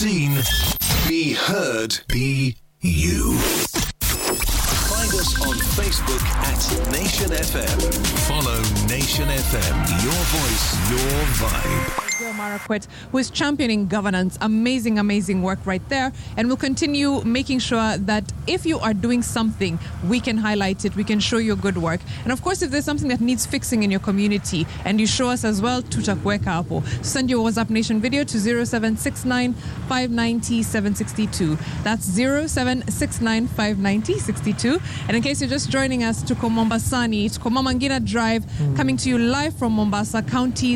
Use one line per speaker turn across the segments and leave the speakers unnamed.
seen, be heard, be you. Find us on Facebook at Nation FM. Follow Nation FM. Your voice, your vibe.
Joe Marakwet, who is championing governance. Amazing, amazing work right there. And we'll continue making sure that if you are doing something, we can highlight it, we can show you good work. And of course, if there's something that needs fixing in your community and you show us as well, tutakuweka hapo. Send your WhatsApp Nation video to 0769 590 762. That's 0769 590 62. And in case you're just joining us, tuko Mombasani, tuko Mama Ngina Drive, coming to you live from Mombasa County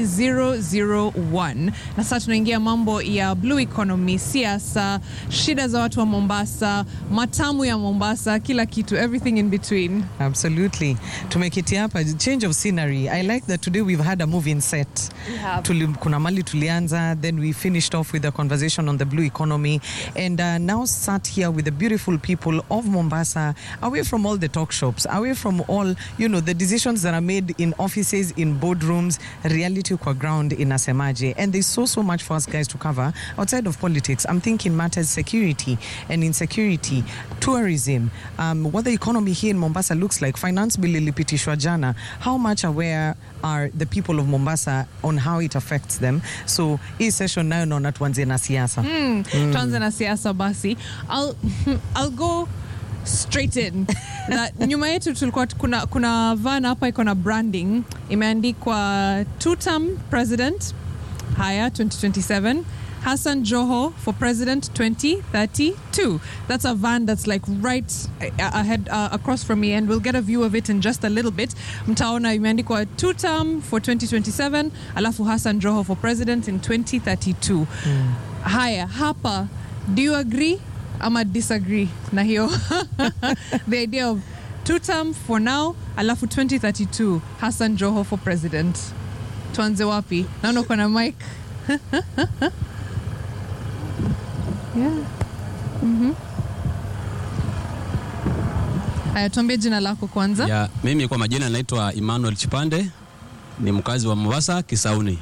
001. Na sasa tunaingia mambo ya blue economy, siasa, shida za watu wa Mombasa, matamu ya Mombasa, kila kitu, everything in between.
Absolutely. Tumekiti hapa change of scenery. I like that today we've had a moving set.
We have.
Tuli, kuna mali tulianza then we finished off with a conversation on the blue economy and uh, now sat here with the beautiful people of Mombasa away from all the talk shops away from all you know the decisions that are made in offices in boardrooms reality kwa ground inasemaje and there's so so much for us guys to cover outside of politics I'm thinking matters security and insecurity tourism um, what the economy here in Mombasa looks like finance bill ilipitishwa jana how much aware are the people of Mombasa on how it affects them so hii session nayo naona tuanzie na siasa
Mm. Tuanze na siasa basi. I'll, I'll go straight in. na nyuma yetu tulikuwa kuna, kuna van hapa iko na branding imeandikwa two term president haya 2027 Hassan Joho for president 2032. That's a van that's like right uh, ahead uh, across from me and we'll get a view of it in just a little bit. Mtaona imeandikwa two term for 2027 alafu Hassan Joho for president in 2032. Haya, hapa do you agree ama disagree na hiyo the idea of two term for now alafu 2032 Hassan Joho for president. Tuanze wapi? Naona uko na mic. yeah. Mhm. Haya, tuambie jina lako kwanza.
Ya, mimi kwa majina naitwa Emmanuel Chipande, ni mkazi wa Mombasa Kisauni.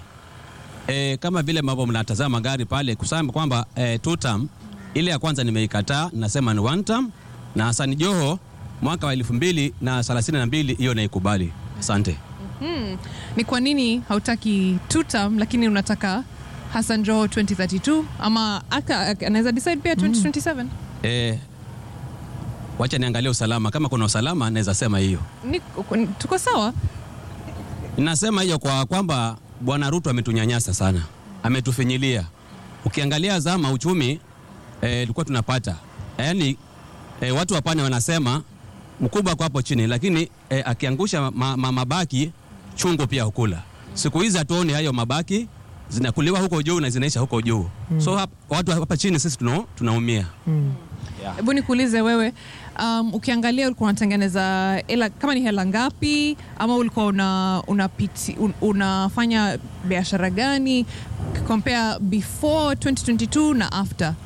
E, kama vile ambavyo mnatazama gari pale kusema kwamba e, two term ile ya kwanza nimeikataa, nasema ni one term, na Hassan Joho mwaka wa elfu mbili na thelathini na mbili hiyo naikubali. Asante.
Ni kwa nini hautaki two term lakini unataka Hassan Joho 2032 ama aka anaweza decide pia 2027?
E, wacha niangalie usalama, kama kuna usalama naweza sema hiyo.
Ni, tuko sawa?
Nasema hiyo kwa kwamba Bwana Ruto ametunyanyasa sana, ametufinyilia. Ukiangalia zama uchumi ilikuwa tunapata yaani, e, watu wa pwani wanasema mkubwa kwa hapo chini, lakini e, akiangusha ma, ma, mabaki chungu pia hukula. Siku hizi hatuoni hayo mabaki, zinakuliwa huko juu na zinaisha huko juu so hap, watu hapa chini sisi tuna, tunaumia
Hebu nikuulize wewe, um, ukiangalia ulikuwa unatengeneza hela kama ni hela ngapi, ama ulikuwa una, unapiti, un, unafanya biashara gani compare before 2022 na after?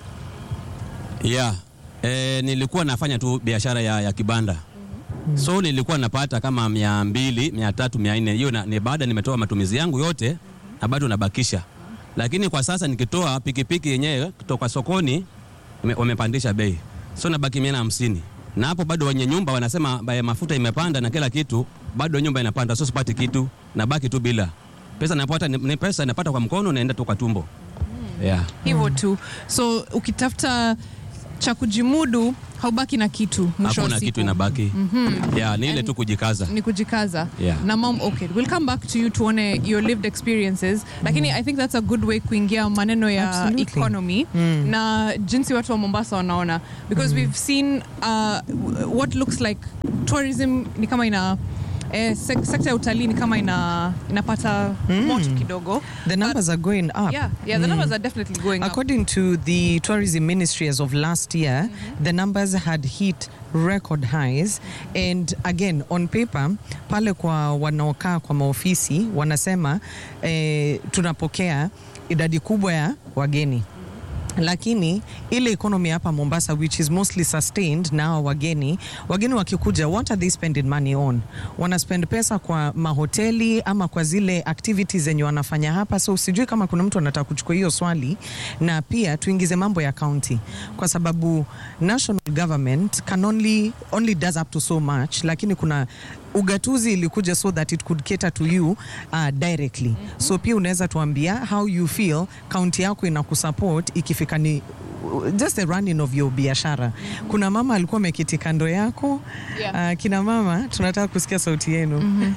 Yeah. E, nilikuwa nafanya tu biashara ya, ya kibanda so nilikuwa napata kama mia mbili mia tatu mia nne hiyo na- ni baada nimetoa matumizi yangu yote na bado nabakisha, lakini kwa sasa nikitoa pikipiki yenyewe kutoka sokoni wame- wamepandisha bei, so nabaki mia na hamsini na hapo bado wenye nyumba wanasema ba- mafuta imepanda na kila kitu, bado nyumba inapanda, so sipati kitu, nabaki tu bila pesa. Napata ni ni pesa napata kwa mkono, naenda tu kwa tumbo yeah.
Hivyo tu, so ukitafuta cha kujimudu haubaki na kitu mwisho wa
Hakuna
siku.
kitu inabaki yeah, ni ile tu kujikaza.
ni kujikaza
Yeah.
na mom okay we'll come back to you tuone your lived experiences lakini i think that's a good way kuingia maneno ya
Absolutely.
economy na jinsi watu wa mombasa wanaona because we've seen uh, what looks like tourism ni kama ina eh, sek sekta ya utalii ni kama ina inapata moto kidogo
the numbers are going up
yeah yeah the numbers are definitely going up
According to the tourism ministry as of last year, the numbers had hit record highs and again on paper pale kwa wanaokaa kwa maofisi wanasema eh, tunapokea idadi kubwa ya wageni lakini ile economy hapa Mombasa which is mostly sustained na hawa wageni wageni wakikuja, what are they spending money on? Wana spend pesa kwa mahoteli ama kwa zile activities zenye wanafanya hapa. So sijui kama kuna mtu anataka kuchukua hiyo swali, na pia tuingize mambo ya county, kwa sababu national government can only, only does up to so much, lakini kuna ugatuzi ilikuja so that it could cater to you uh, directly so pia unaweza tuambia how you feel kaunti yako ina kusupport ikifika ni just the running of your biashara kuna mama alikuwa ameketi kando yako
Yeah.
uh, kina mama tunataka kusikia sauti yenu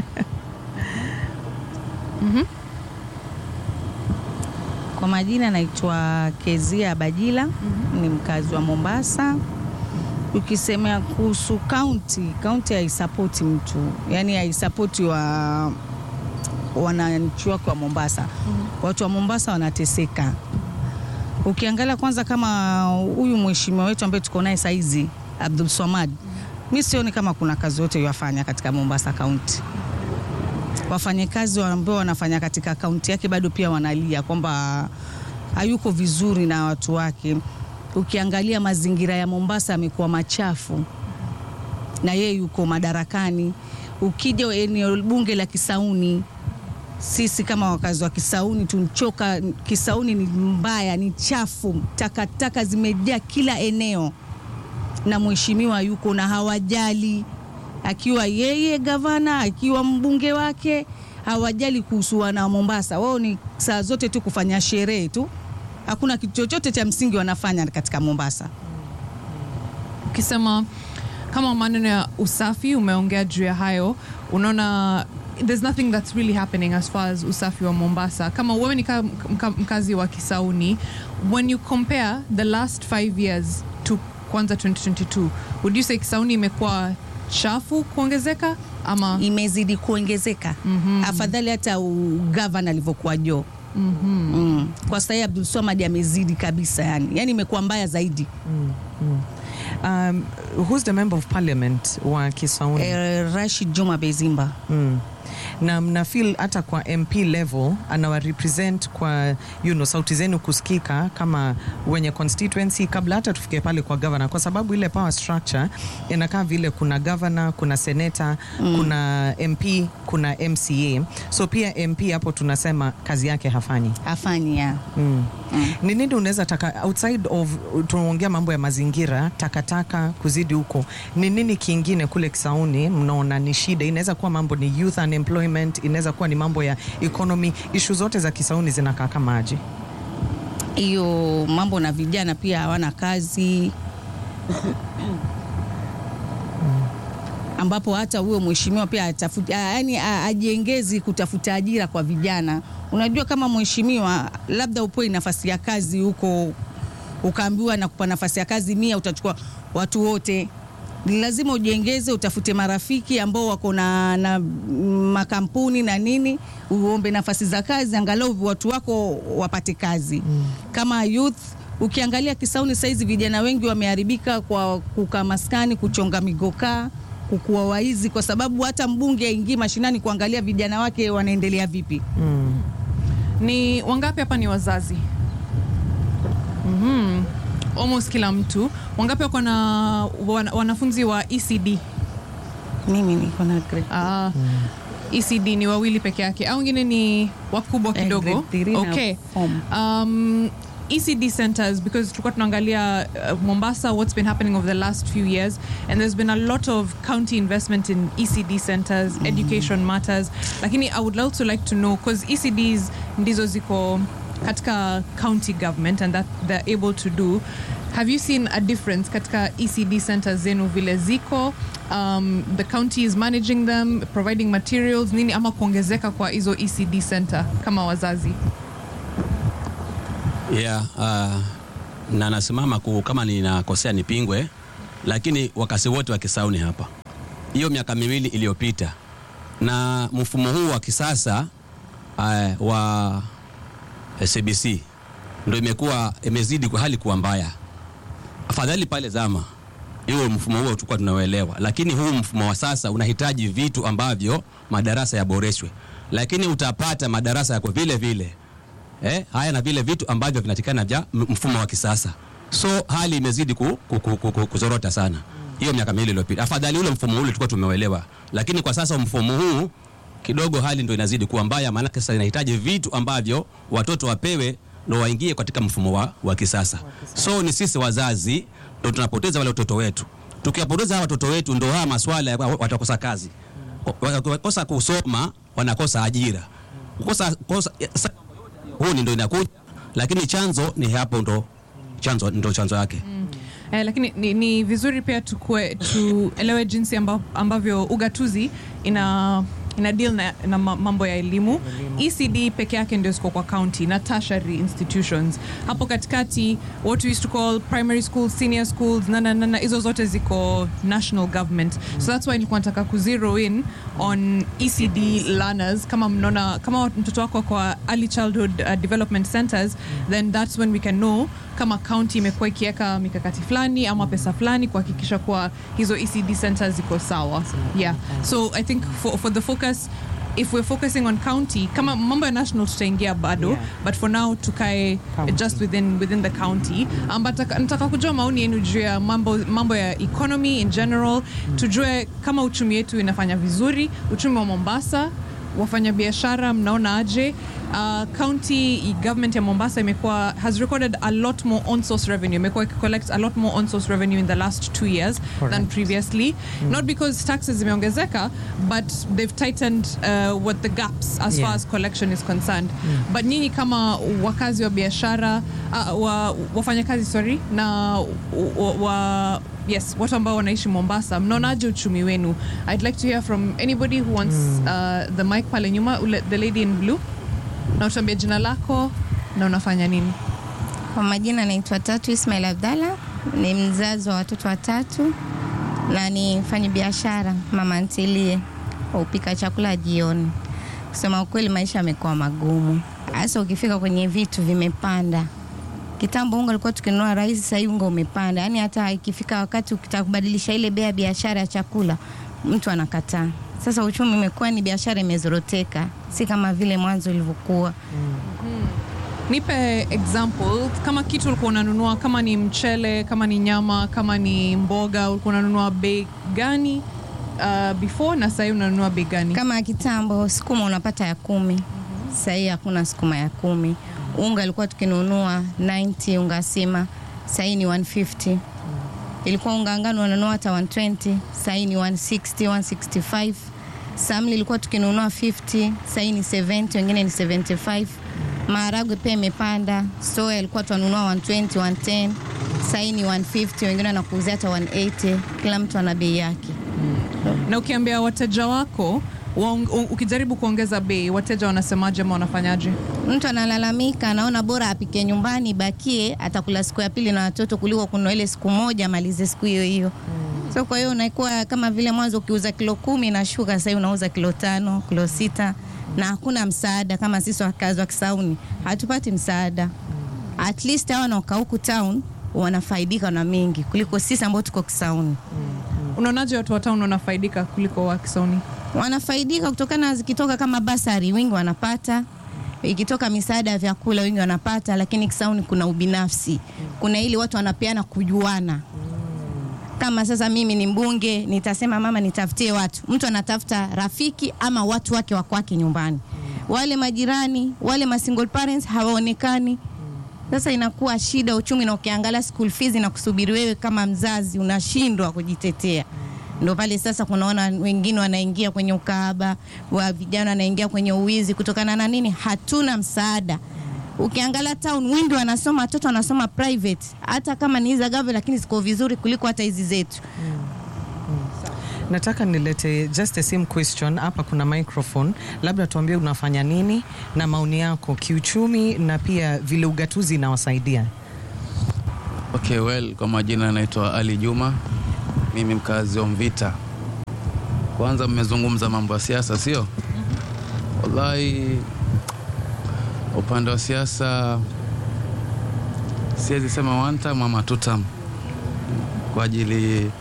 Kwa majina naitwa Kezia Bajila, ni mkazi wa Mombasa. Ukisemea kuhusu kaunti, kaunti haisapoti mtu, yaani haisapoti wa wananchi wake wa Mombasa. Watu wa Mombasa wanateseka. Ukiangalia kwanza, kama huyu mheshimiwa wetu ambaye tuko naye saizi Abdul Swamad, mi sioni kama kuna kazi yote yafanya katika Mombasa kaunti wafanyakazi ambao wanafanya katika kaunti yake bado pia wanalia kwamba hayuko vizuri na watu wake. Ukiangalia mazingira ya Mombasa yamekuwa machafu na yeye yuko madarakani. Ukija eneo bunge la Kisauni, sisi kama wakazi wa Kisauni tunchoka. Kisauni ni mbaya, ni chafu, takataka zimejaa kila eneo, na mheshimiwa yuko na hawajali akiwa yeye gavana, akiwa mbunge wake, hawajali kuhusu wana wa Mombasa. Wao ni saa zote tu kufanya sherehe tu, hakuna kitu chochote cha msingi wanafanya katika Mombasa.
ukisema kama maneno ya usafi umeongea juu ya hayo unaona there's nothing that's really happening as far as usafi wa mombasa kama wewe ni ka- mka- mkazi wa kisauni when you compare the last five years to kwanza 2022 would you say kisauni imekuwa chafu kuongezeka ama
Imezidi kuongezeka afadhali hata gavana alivyokuwa jo mm. Kwa sasa Abdul Swamad amezidi kabisa, yani yani imekuwa mbaya zaidi.
um, who's the member of parliament wa Kisauni
Eh, Rashid Juma Bezimba
Mm. na mna feel hata kwa MP level anawa represent kwa you know, sauti zenu kusikika kama wenye constituency kabla hata tufike pale kwa governor, kwa sababu ile power structure inakaa vile kuna governor, kuna senator mm. kuna MP, kuna MCA, so pia MP hapo tunasema kazi yake hafanyi
afanyi ya
Mm. Ni nini unaweza taka outside of tunaongea mambo ya mazingira, takataka kuzidi huko, ni nini kingine kule Kisauni mnaona ni shida? Inaweza kuwa mambo ni youth unemployment, inaweza kuwa ni mambo ya economy. Ishu zote za Kisauni zinakaa kama aje?
hiyo mambo na vijana pia hawana kazi ambapo hata huyo mheshimiwa pia atafuti, yani ajiengezi kutafuta ajira kwa vijana. Unajua, kama mheshimiwa labda upewe nafasi ya kazi huko, ukaambiwa na kupa nafasi ya kazi mia, utachukua watu wote. Ni lazima ujiengeze, utafute marafiki ambao wako na, na makampuni na nini, uombe nafasi za kazi, angalau watu wako wapate kazi kama youth Ukiangalia Kisauni saizi vijana wengi wameharibika kwa kukaa maskani, kuchonga migokaa, kukuwa waizi, kwa sababu hata mbunge aingii mashinani kuangalia vijana wake wanaendelea vipi.
ni wangapi hapa ni wazazi mm almost kila mtu wangapi wako na wana, wanafunzi wa ecd
Mimi niko na grade
Ah, ECD ni wawili peke yake au wengine ni wakubwa
Eh,
kidogo
grade three na
okay.
form.
um, ECD centers because tulikuwa tunaangalia uh, Mombasa what's been happening over the last few years and there's been a lot of county investment in ECD centers education matters lakini I would also like to know because ECDs ndizo ziko katika county government and that they're able to do have you seen a difference katika ECD centers zenu vile ziko um, the county is managing them providing materials nini ama kuongezeka kwa hizo ECD center kama wazazi
yeah, uh, na nasimama ku, kama ninakosea nipingwe, lakini wakasi wote wa Kisauni hapa, hiyo miaka miwili iliyopita na mfumo huu wa kisasa uh, wa CBC ndio imekuwa imezidi kwa hali kuwa mbaya. Afadhali pale zama hiyo mfumo huo tulikuwa tunauelewa, lakini huu mfumo wa sasa unahitaji vitu ambavyo madarasa yaboreshwe, lakini utapata madarasa yako vile vile eh, haya na vile vitu ambavyo vinatikana vya m- mfumo wa kisasa. So hali imezidi ku, ku, ku, ku, ku, kuzorota sana hiyo miaka miwili iliyopita. Afadhali ule mfumo ule tulikuwa tumeuelewa, lakini kwa sasa mfumo huu kidogo hali ndo inazidi kuwa mbaya, maanake sasa inahitaji vitu ambavyo watoto wapewe ndo waingie katika mfumo wa, wa kisasa. So ni sisi wazazi ndo tunapoteza wale watoto wetu. Tukiwapoteza hawa watoto wetu, ndo haya maswala ya wa- watakosa kazi, Wa- wakosa kusoma, wanakosa ajira, kukosa kosa, sa- huu ni ndo inakuja, lakini chanzo ni hapo, ndo chanzo ndo chanzo yake.
Eh, lakini ni, ni vizuri pia tukue tuelewe jinsi amba, ambavyo ugatuzi ina ina deal na, na ma- mambo ya elimu. ECD peke yake ndio ziko kwa county na tertiary institutions. Hapo katikati what we used to call primary schools, senior schools na na na na, hizo zote ziko national government. So that's why nilikuwa nataka ku zero in on ECD learners kama mnaona kama mtoto wako kwa early childhood uh, development centers then that's when we can know kama county imekuwa ikiweka mikakati fulani ama pesa fulani kuhakikisha kuwa hizo ECD centers ziko sawa. Yeah. So I think for, for the focus if we're focusing on county kama mambo ya national tutaingia bado
Yeah.
but for now tukae
County.
just within within the county um, but nataka- nataka kujua maoni yenu juu ya mambo, mambo ya economy in general tujue kama uchumi wetu inafanya vizuri uchumi wa Mombasa wafanyabiashara mnaona aje uh, county government ya Mombasa imekuwa has recorded a lot more on source revenue imekuwa collect a lot more on source revenue in the last two years than
Correct.
previously not because taxes zimeongezeka but they've tightened uh, what the gaps as
Yeah.
far as collection is concerned but nyinyi kama wakazi wa biashara uh, wa, wafanyakazi sorry na wa, wa, yes watu ambao wanaishi Mombasa mnaonaje uchumi wenu I'd like to hear from anybody who wants uh, the mic pale nyuma ule, the lady in blue na utambia jina lako na unafanya nini
Kwa majina naitwa Tatu Ismail Abdalla, ni mzazi wa watoto watatu na ni mfanyi biashara mama ntilie wa upika chakula jioni. Kusema ukweli, maisha yamekuwa magumu, hasa ukifika kwenye vitu vimepanda. Kitambo unga ulikuwa tukinunua rahisi, sasa hivi unga umepanda. Yaani hata ikifika wakati ukitaka kubadilisha ile bei ya biashara ya chakula, mtu anakataa. Sasa uchumi umekuwa ni biashara imezoroteka, si kama vile mwanzo ilivyokuwa.
nipe example kama kitu ulikuwa unanunua kama ni mchele kama ni nyama kama ni mboga ulikuwa unanunua bei gani uh, before na sahii unanunua bei gani
Kama kitambo sukuma unapata ya kumi, sasa hii hakuna sukuma ya kumi. Unga ilikuwa tukinunua 90 unga sima, sasa hii ni 150. Ilikuwa unga ngano unanunua hata 120, sasa hii ni 160, 165. Samli ilikuwa tukinunua 50, sasa hii ni 70, wengine ni 75. Maharagwe pia imepanda, soya ilikuwa tunanunua 120, 110, sasa hii ni 150, wengine wanakuuzia hata 180. Kila mtu ana bei yake.
na ukiambia wateja wako waong, u- ukijaribu kuongeza bei wateja wanasemaje ama wanafanyaje
mtu analalamika, anaona bora apike nyumbani, bakie atakula siku ya pili na watoto kuliko kununua ile siku moja amalize siku hiyo hiyo. So kwa hiyo unakuwa kama vile mwanzo ukiuza kilo kumi na shuka, sasa hivi unauza kilo tano, kilo sita na hakuna msaada. Kama sisi wakazi wa Kisauni hatupati msaada. At least hawa wanaokaa huku town wanafaidika na mingi kuliko sisi ambao tuko Kisauni.
unaonaje watu wa town wanafaidika kuliko wa Kisauni
wanafaidika kutokana zikitoka kama basari wengi wanapata ikitoka misaada ya vyakula wengi wanapata lakini kisauni kuna ubinafsi kuna ili watu wanapeana kujuana kama sasa mimi ni mbunge nitasema mama nitafutie watu mtu anatafuta rafiki ama watu wake wa kwake nyumbani wale majirani wale ma single parents hawaonekani sasa inakuwa shida uchumi na ukiangalia school fees na kusubiri wewe kama mzazi unashindwa kujitetea ndo pale sasa kunaona wengine wanaingia kwenye ukahaba wa vijana wanaingia kwenye uwizi kutokana na nini hatuna msaada ukiangalia town wengi wanasoma watoto wanasoma private hata kama ni hizi za government lakini ziko vizuri kuliko hata hizi zetu
nataka nilete just the same question hapa kuna microphone labda tuambie unafanya nini na maoni yako kiuchumi na pia vile ugatuzi inawasaidia
Okay, well, kwa majina naitwa Ali Juma, mimi mkazi wa Mvita. Kwanza mmezungumza mambo ya siasa, sio? Wallahi, upande wa siasa siwezi sema one time ama two time, kwa ajili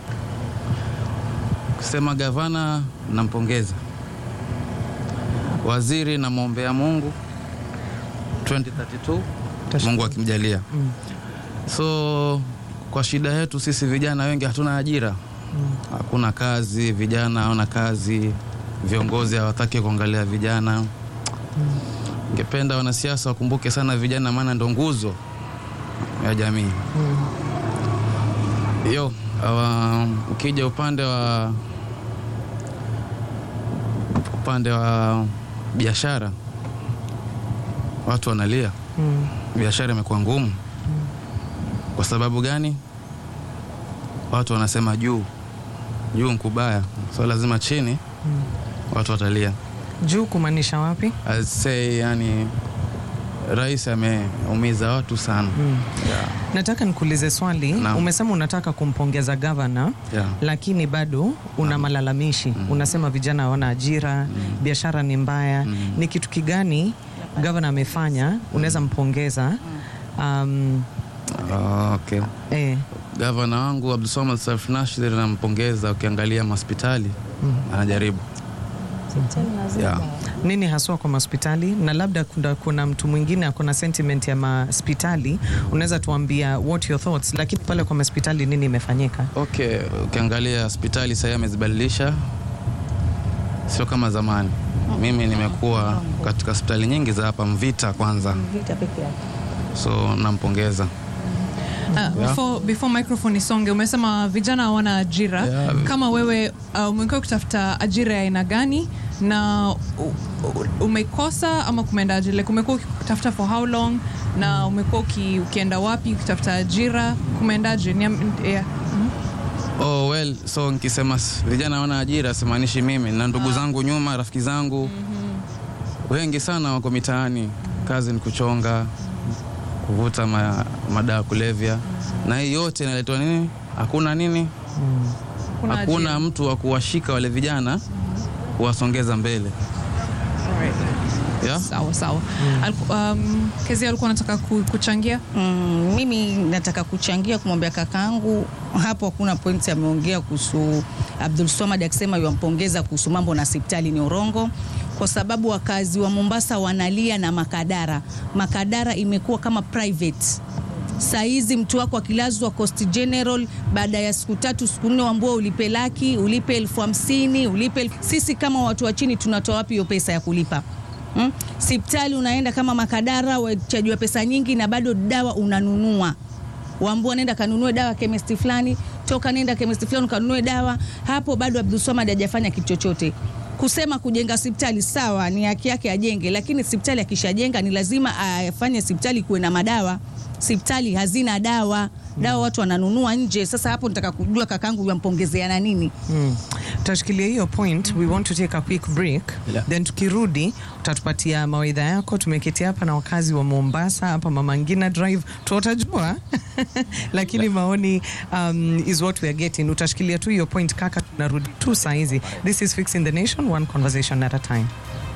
kusema gavana nampongeza, waziri namwombea Mungu 2032 Mungu akimjalia. So kwa shida yetu sisi vijana wengi hatuna ajira, hakuna kazi, vijana hawana kazi, viongozi hawataki kuangalia vijana. Ningependa wanasiasa wakumbuke sana vijana, maana ndo nguzo ya jamii hiyo. awa- Ukija upande wa upande wa biashara, watu wanalia
Mm.
biashara imekuwa ngumu. Kwa sababu gani? Watu wanasema juu juu nkubaya, so lazima chini watu watalia.
Juu kumaanisha wapi?
I'd say, yani rais ameumiza watu sana yeah.
Nataka nikuulize swali.
Naam.
Umesema unataka kumpongeza gavana
Yeah.
lakini bado una malalamishi. Unasema vijana hawana ajira, biashara ni mbaya. Ni kitu kigani gavana amefanya unaweza mpongeza? Um,
Okay.
eh,
Gavana wangu Abdulswamad Sarf Nasir nampongeza. Ukiangalia mahospitali anajaribu yeah.
nini haswa kwa mahospitali na labda kuna, kuna mtu mwingine akona sentiment ya mahospitali, unaweza tuambia what your thoughts, lakini pale kwa mahospitali nini imefanyika?
Okay, ukiangalia hospitali sahii amezibadilisha, sio kama zamani. Mimi nimekuwa katika hospitali nyingi za hapa Mvita kwanza,
Vita peke yake.
so nampongeza.
Uh, before, before microphone isonge, umesema vijana hawana ajira.
Yeah.
Kama wewe uh, umekuwa ukitafuta ajira ya aina gani na u- u- umekosa ama kumeendaje? Like umekuwa ukitafuta for how long na umekuwa uki, ukienda wapi ukitafuta ajira kumeendaje? Niam- yeah.
Oh, well, so nikisema s- vijana hawana ajira simaanishi mimi na ndugu zangu nyuma, rafiki zangu wengi sana wako mitaani, kazi ni kuchonga, kuvuta ma, madawa ya kulevya, na hii yote inaletwa nini? Hakuna nini,
Kuna
hakuna
ajira.
mtu wa kuwashika wale vijana kuwasongeza mbele
Alright.
yeah?
Sawa sawa. Aliku- Um, Kezi alikuwa anataka ku- kuchangia
Mm, mimi nataka kuchangia kumwambia kakaangu hapo, hakuna pointi ameongea kuhusu Abdul Swamad akisema yuampongeza kuhusu mambo na hospitali ni urongo, kwa sababu wakazi wa Mombasa wanalia na Makadara. Makadara imekuwa kama private Saizi mtu wako akilazwa Coast General, baada ya siku tatu siku nne, wambua ulipe laki, ulipe elfu hamsini ulipe elfu... Sisi kama watu wa chini tunatoa wapi hiyo pesa ya kulipa? Hmm? Sipitali unaenda kama Makadara, wachajiwa pesa nyingi na bado dawa unanunua waambua nenda kanunue dawa kemesti fulani, toka nenda kemesti fulani kanunue dawa. Hapo bado Abdulswamad hajafanya kitu chochote. Kusema kujenga hospitali sawa, ni haki yake ajenge, lakini hospitali akishajenga ni lazima afanye hospitali kuwe na madawa. Hospitali hazina dawa, dawa watu wananunua nje. Sasa hapo nataka kujua kakangu yampongezeana nini?
Mm. Tutashikilia hiyo point. We want to take a quick break.
Yeah.
Then tukirudi utatupatia mawaidha yako. Tumeketi hapa na wakazi wa Mombasa hapa Mama Ngina Drive, tutajua lakini maoni um, is what we are getting. Utashikilia tu hiyo point kaka, tunarudi tu saa hizi. This is Fixing the Nation, one conversation at a time.